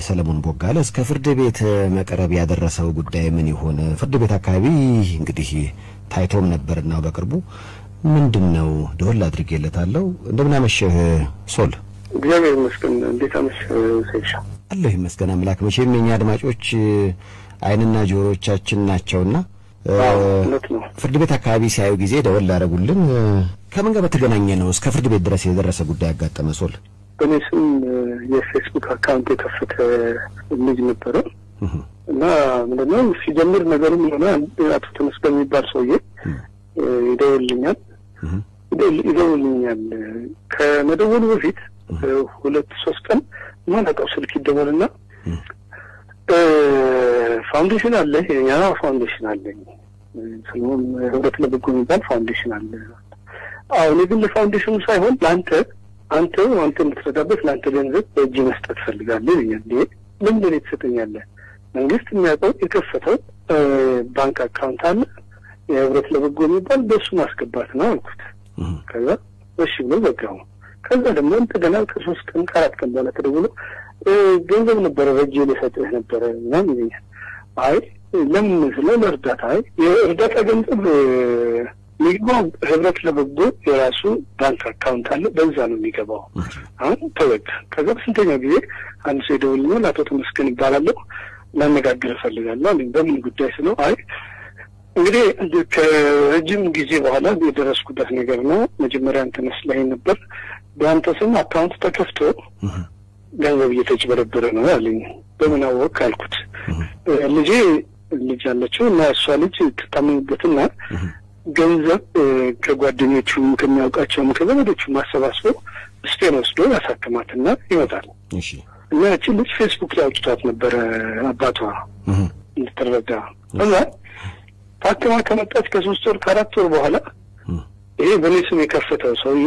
ሰለሞን ቦጋለ እስከ ፍርድ ቤት መቅረብ ያደረሰው ጉዳይ ምን ይሆን? ፍርድ ቤት አካባቢ እንግዲህ ታይቶም ነበርና በቅርቡ ምንድን ነው ደወል አድርጌለታለሁ። እንደምን አመሸህ ሶል? እግዚአብሔር ይመስገን። እንዴት አመሸህ ሰይሻ? አለሁ ይመስገን አምላክ። መቼም የኛ አድማጮች አይንና ጆሮቻችን ናቸውና እውነት ነው። ፍርድ ቤት አካባቢ ሲያዩ ጊዜ ደወል ላደረጉልን ከምን ጋር በተገናኘ ነው እስከ ፍርድ ቤት ድረስ የደረሰ ጉዳይ ያጋጠመ ሶል? በእኔ ስም የፌስቡክ አካውንት የከፈተ ልጅ ነበረ እና ምንድነው ሲጀምር ነገሩ የሆነ አቶ ተመስገን የሚባል ሰውዬ ይደውልኛል ይደውልኛል ከመደወሉ በፊት ሁለት ሶስት ቀን ማለቀው ስልክ ይደወልና ፋውንዴሽን አለ የኛ ፋውንዴሽን አለኝ ስለሆን ህብረት ለበጎ የሚባል ፋውንዴሽን አለ አሁን የግል ፋውንዴሽኑ ሳይሆን ለአንተ አንተ አንተ የምትረዳበት ለአንተ ገንዘብ በእጅ መስጠት ፈልጋለሁ ይለኛል ይሄ ለምን ለኔ ትሰጠኛለህ መንግስት የሚያውቀው የከፈተው ባንክ አካውንት አለ የህብረት ለበጎ የሚባል በእሱ ማስገባት ነው አልኩት ከዛ እሺ ብሎ ዘጋው ከዛ ደግሞ እንደገና ከሶስት ቀን ከአራት ቀን በኋላ ተደውሎ ገንዘብ ነበረ በእጄ ልሰጥህ ነበረ ምናምን ይለኛል አይ ለምን ስለ ለእርዳታ አይ የእርዳታ ገንዘብ የሚገባው ህብረት ለበጎ የራሱ ባንክ አካውንት አለ በዛ ነው የሚገባው አሁን ተወጋ ከዛ በስንተኛው ጊዜ አንድ ሰው ይደውልኛል አቶ ተመስገን ይባላለሁ ላነጋግር እፈልጋለሁ አለኝ በምን ጉዳይ ስለው አይ እንግዲህ ከረጅም ጊዜ በኋላ የደረስኩበት ነገር ነው መጀመሪያ አንተ መስለኸኝ ነበር በአንተ ስም አካውንት ተከፍቶ ገንዘብ እየተጭበረበረ ነው አለኝ በምን አወቅ አልኩት ልጄ ልጅ አለችው እና እሷ ልጅ ትታመምበትና ገንዘብ ከጓደኞቹ ከሚያውቃቸውም ከዘመዶቹ ማሰባስበው ስፔን ወስዶ ያሳክማትና ይመጣል እና ያችን ልጅ ፌስቡክ ላይ አውጥቷት ነበረ አባቷ እንድትረዳ እና ታክማ ከመጣች ከሶስት ወር ከአራት ወር በኋላ ይሄ በእኔ ስም የከፈተው ሰውዬ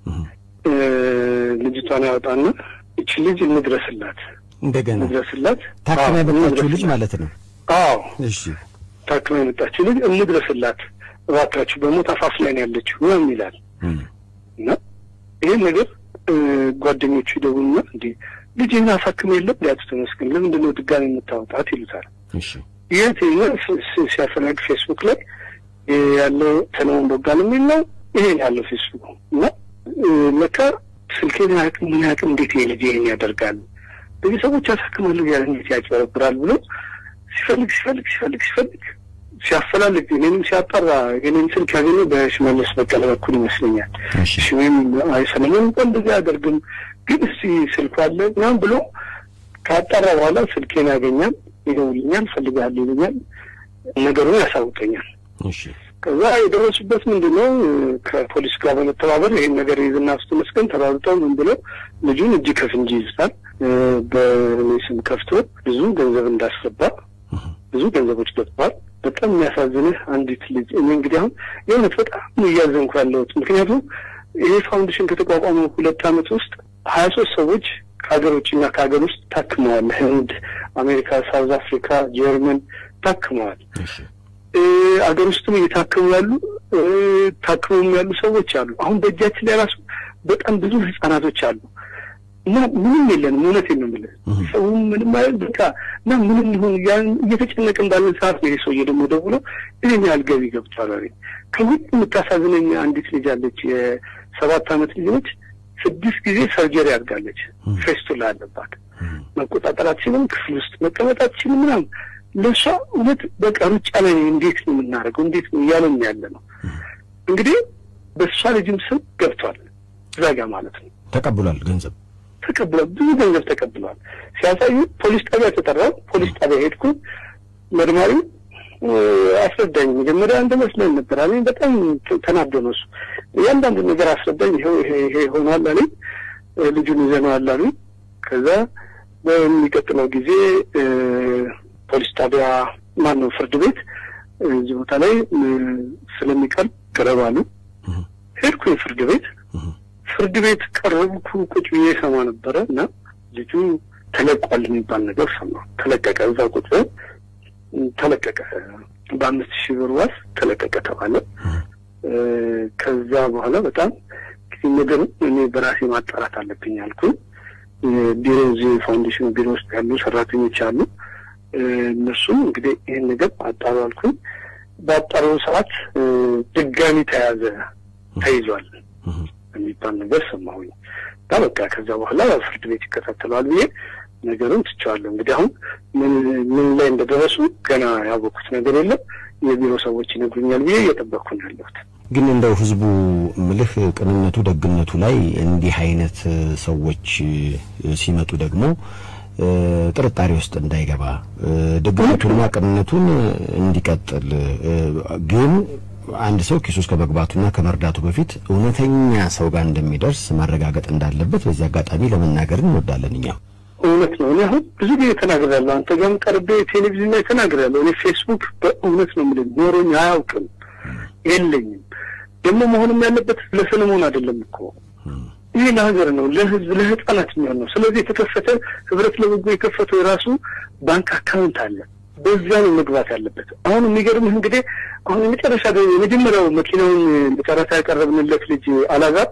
ልጅቷን ያወጣና እቺ ልጅ እንድረስላት እንደገና እንድረስላት ታክማ የመጣችው ልጅ ማለት ነው። አዎ እሺ ታክማ የመጣችው ልጅ እንድረስላት እባካችሁ በሞት አፋፍ ላይ ነው ያለችው ምናምን ይላል እና ይህን ነገር ጓደኞቹ ይደውሉና እንዲ ልጅህን አሳክመ የለም ሊያቱ ተመስገን ለምንድን ነው ድጋሚ የምታወጣት ይሉታል። እሺ ይህ ሲያፈላግ ፌስቡክ ላይ ያለው ሰለሞን ቦጋለ የሚል ነው። ይሄን ያለው ፌስቡክ እና ለካ ስልኬን አያውቅም ምን አያውቅም እንዴት ይሄ ልጅ ይሄን ያደርጋል ብዙ ሰዎች ያሳክማሉ ያለ እንዴት ያጭበረብራል ብሎ ሲፈልግ ሲፈልግ ሲፈልግ ሲፈልግ ሲያፈላልግ እኔንም ሲያጠራ የኔን ስልክ ያገኘ በሽመለስ በቀለ በኩል ይመስለኛል። እሺ ወይም አይ ሰለሞን እንኳን እንደዚህ አያደርግም ግን እስቲ ስልኩ አለ ምናምን ብሎ ካጠራ በኋላ ስልኬን ያገኛል፣ ይደውልኛል፣ ፈልጋለሁ ይለኛል፣ ነገሩን ያሳውቀኛል። እሺ ከዛ የደረሱበት ምንድን ነው ከፖሊስ ጋር በመተባበር ይህን ነገር ይዝና አቶ ተመስገን ተራርጠው ምን ብለው ልጁን እጅ ከፍንጅ ይዝታል። በእኔ ስም ከፍቶ ብዙ ገንዘብ እንዳስገባ ብዙ ገንዘቦች ገብተዋል። በጣም የሚያሳዝንህ አንዲት ልጅ እኔ እንግዲህ አሁን የእውነት በጣም እያዘንኩ ያለሁት ምክንያቱም ይሄ ፋውንዴሽን ከተቋቋመ ሁለት ዓመት ውስጥ ሀያ ሶስት ሰዎች ከሀገር ውጭና ከሀገር ውስጥ ታክመዋል። ህንድ፣ አሜሪካ፣ ሳውዝ አፍሪካ፣ ጀርመን ታክመዋል። አገር ውስጥም እየታከሙ ያሉ ታክመውም ያሉ ሰዎች አሉ። አሁን በእጃችን ላይ ራሱ በጣም ብዙ ህጻናቶች አሉ እና ምንም የለንም። እውነቴን ነው የምልህ ሰውም ምንም አይደል በቃ እና ምንም ይሁን እየተጨነቅን ባለን ሰዓት ነው ይሄ ሰውዬ ደግሞ ደውሎ ይህን ያህል ገቢ ገብቷል አለኝ። ከሁሉ የምታሳዝነኝ አንዲት ልጅ አለች፣ የሰባት ዓመት ልጅ ነች። ስድስት ጊዜ ሰርጀሪ አድርጋለች። ፌስቱላ አለባት። መቆጣጠር አትችልም፣ ክፍል ውስጥ መቀመጥ አትችልም ምናምን ለእሷ እውነት በቃ ሩጫ ላይ እንዴት ነው የምናደርገው? እንዴት ነው እያለን ያለ ነው። እንግዲህ በእሷ ልጅም ስም ገብቷል እዛ ጋ ማለት ነው። ተቀብሏል፣ ገንዘብ ተቀብሏል፣ ብዙ ገንዘብ ተቀብሏል። ሲያሳዩ ፖሊስ ጣቢያ ተጠራው። ፖሊስ ጣቢያ ሄድኩ። መርማሪው አስረዳኝ። መጀመሪያ እንደ መስሎኝ ነበር አለኝ። በጣም ተናዶ ነው እሱ። እያንዳንዱ ነገር አስረዳኝ። ይኸው ይሄ ይሄ ሆኗል አለኝ። ልጁን ይዘነዋል አሉኝ። ከዛ በሚቀጥለው ጊዜ ፖሊስ ጣቢያ ማን ነው ፍርድ ቤት እዚህ ቦታ ላይ ስለሚቀርብ ቅረብ አሉ። ሄድኩኝ ፍርድ ቤት። ፍርድ ቤት ቀረብኩ። ቁጭ ብዬ ሰማ ነበረ እና ልጁ ተለቋል የሚባል ነገር ሰማ። ተለቀቀ። እዛ ቁጭ ተለቀቀ። በአምስት ሺህ ብር ዋስ ተለቀቀ ተባለ። ከዛ በኋላ በጣም ነገሩ እኔ በራሴ ማጣራት አለብኝ አልኩኝ። ቢሮ እዚህ ፋውንዴሽን ቢሮ ውስጥ ያሉ ሰራተኞች አሉ። እነሱም እንግዲህ ይህን ነገር አጣሩ አልኩኝ። በአጣሩ ሰዓት ድጋሚ ተያዘ ተይዟል የሚባል ነገር ሰማሁኝ እና በቃ ከዛ በኋላ ፍርድ ቤት ይከታተለዋል ብዬ ነገሩን ትቼዋለሁ። እንግዲህ አሁን ምን ምን ላይ እንደደረሱ ገና ያወቅኩት ነገር የለም። የቢሮ ሰዎች ይነግሩኛል ብዬ እየጠበቅኩ ነው ያለሁት። ግን እንደው ህዝቡ ምልህ ቅንነቱ ደግነቱ ላይ እንዲህ አይነት ሰዎች ሲመጡ ደግሞ ጥርጣሬ ውስጥ እንዳይገባ ደግነቱንና ቅንነቱን እንዲቀጥል ግን አንድ ሰው ኪሱ ውስጥ ከመግባቱና ከመርዳቱ በፊት እውነተኛ ሰው ጋር እንደሚደርስ ማረጋገጥ እንዳለበት በዚህ አጋጣሚ ለመናገር እንወዳለን። እኛ እውነት ነው። እኔ አሁን ብዙ ጊዜ ተናግሬያለሁ። አንተ ጋርም ቀርቤ ቴሌቪዥን ላይ ተናግሬያለሁ። እኔ ፌስቡክ በእውነት ነው የምልህ ኖሮኝ አያውቅም፣ የለኝም። ደግሞ መሆንም ያለበት ለሰለሞን አይደለም እኮ ይህ ለሀገር ነው፣ ለህዝብ ለህፃናት የሚሆን ነው። ስለዚህ የተከፈተ ህብረት ለበጎ የከፈተው የራሱ ባንክ አካውንት አለ። በዛ ነው መግባት ያለበት። አሁን የሚገርምህ እንግዲህ አሁን የመጨረሻ የመጀመሪያው መኪናውን ለጨረታ ያቀረብንለት ልጅ አላዛር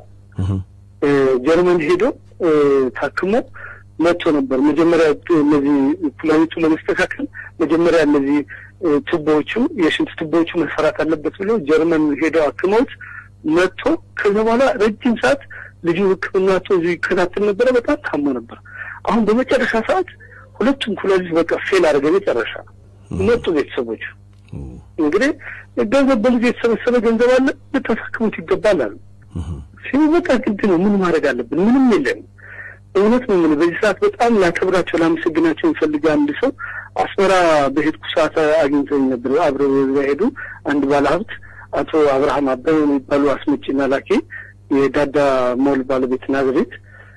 ጀርመን ሄዶ ታክሞ መጥቶ ነበር። መጀመሪያ እነዚህ ፕላኔቱ ለመስተካከል መጀመሪያ እነዚህ ቱቦዎቹ የሽንት ቱቦዎቹ መሰራት አለበት ብሎ ጀርመን ሄደው አክመውት መጥቶ ከዛ በኋላ ረጅም ሰዓት ልጁ ሕክምና እዚሁ ይከታተል ነበረ። በጣም ታሞ ነበር። አሁን በመጨረሻ ሰዓት ሁለቱም ኩላሊት በቃ ፌል አድርገ መጨረሻ መጡ ቤተሰቦች። እንግዲህ ገንዘብ በልጁ የተሰበሰበ ገንዘብ አለ ልታሳክሙት ይገባል አሉ። ሲሉ በቃ ግድ ነው። ምን ማድረግ አለብን? ምንም የለም። እውነት ነው። ምን በዚህ ሰዓት በጣም ላከብራቸው ላመሰግናቸው የሚፈልግ አንድ ሰው አስመራ በሄድኩ ሰዓት አግኝተኝ ነበር። አብረው ሄዱ አንድ ባለሀብት አቶ አብርሃም አበበ የሚባሉ አስመጪና ላኪ የዳዳ ሞል ባለቤት ናዝሬት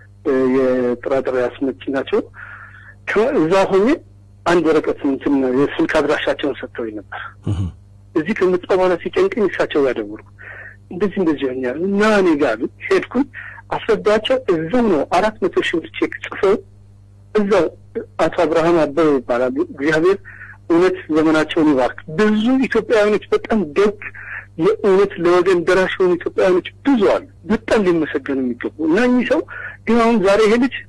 የጥራጥሬ አስመጪ ናቸው። እዛ ሆኜ አንድ ወረቀት እንትን የስልክ አድራሻቸውን ሰጥተውኝ ነበር። እዚህ ከመጣሁ በኋላ ሲጨንቀኝ እሳቸው ጋር ደወልኩ። እንደዚህ እንደዚህ ሆኛል እና እኔ ጋር ሄድኩኝ። አስረዳቸው። እዛው ነው አራት መቶ ሺህ ብር ቼክ ጽፈው እዛው አቶ አብርሃም አበበ ይባላሉ። እግዚአብሔር እውነት ዘመናቸውን ይባርክ። ብዙ ኢትዮጵያውያኖች በጣም ደግ የእውነት ለወገን ደራሽ የሆኑ ኢትዮጵያውያኖች ብዙ አሉ። በጣም ሊመሰገኑ የሚገቡ እና እኚህ ሰው ግን አሁን ዛሬ ይሄ ልጅ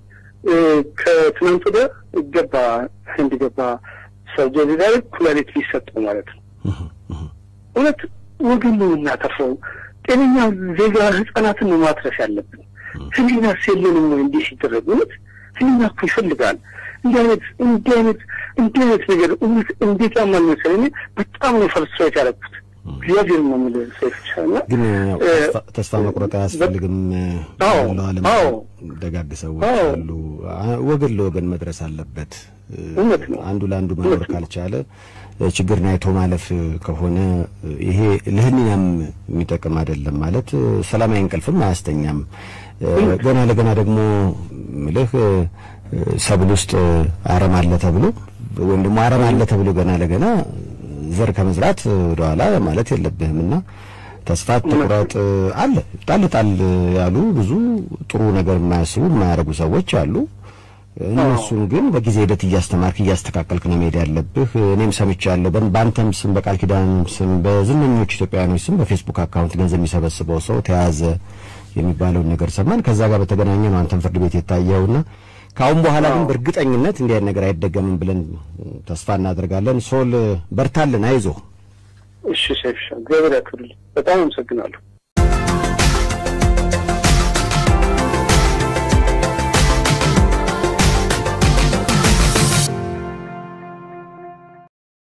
ከትናንት ወዲያ ገባ ህንድ ገባ ሰርጀሪ ዛሬ ኩላሊት ሊሰጠው ማለት ነው። እውነት ወገን ነው የምናተርፈው። ጤነኛ ዜጋ ህጻናትን ነው ማትረፍ ያለብን። ህሊና የለንም ወይ እንዲህ ሲደረግ? እውነት ህሊና እኮ ይፈልጋል። እንዲህ አይነት እንዲህ አይነት እንዲህ አይነት ነገር እውነት እንዴት ያማል መሰለኝ። በጣም ነው ፈርስትሬት ያደረኩት። እግዚአብሔር ነው የምልህ ሰይፍሻና ግን ተስፋ መቁረጥ አያስፈልግም። ያለው ዓለም ደጋግ ሰዎች አሉ። ወገን ለወገን መድረስ አለበት። እውነት ነው። አንዱ ለአንዱ መኖር ካልቻለ ችግርን አይቶ ማለፍ ከሆነ ይሄ ለህሊናም የሚጠቅም አይደለም። ማለት ሰላማዊ እንቅልፍም አያስተኛም። ገና ለገና ደግሞ ምልህ ሰብል ውስጥ አረም አለ ተብሎ ወይም ደግሞ አረም አለ ተብሎ ገና ለገና ዘር ከመዝራት ወደኋላ ማለት የለብህም እና ተስፋ ትቁረጥ አለ ጣል ጣል ያሉ ብዙ ጥሩ ነገር የማያስቡ የማያደርጉ ሰዎች አሉ። እነሱን ግን በጊዜ ሂደት እያስተማርክ እያስተካከልክ ነው መሄድ ያለብህ። እኔም ሰምቻለሁ። በአንተም ስም በቃል ኪዳን ስም በዝነኞች ኢትዮጵያውያኖች ስም በፌስቡክ አካውንት ገንዘብ የሚሰበስበው ሰው ተያዘ የሚባለውን ነገር ሰማን። ከዛ ጋር በተገናኘ ነው አንተም ፍርድ ቤት የታየውና ከአሁን በኋላ ግን በእርግጠኝነት እንዲህ አይነት ነገር አይደገምም ብለን ተስፋ እናደርጋለን። ሶል በርታልን፣ አይዞ። እሺ ሴፍሻ፣ እግዚአብሔር ያክብርልኝ። በጣም አመሰግናለሁ።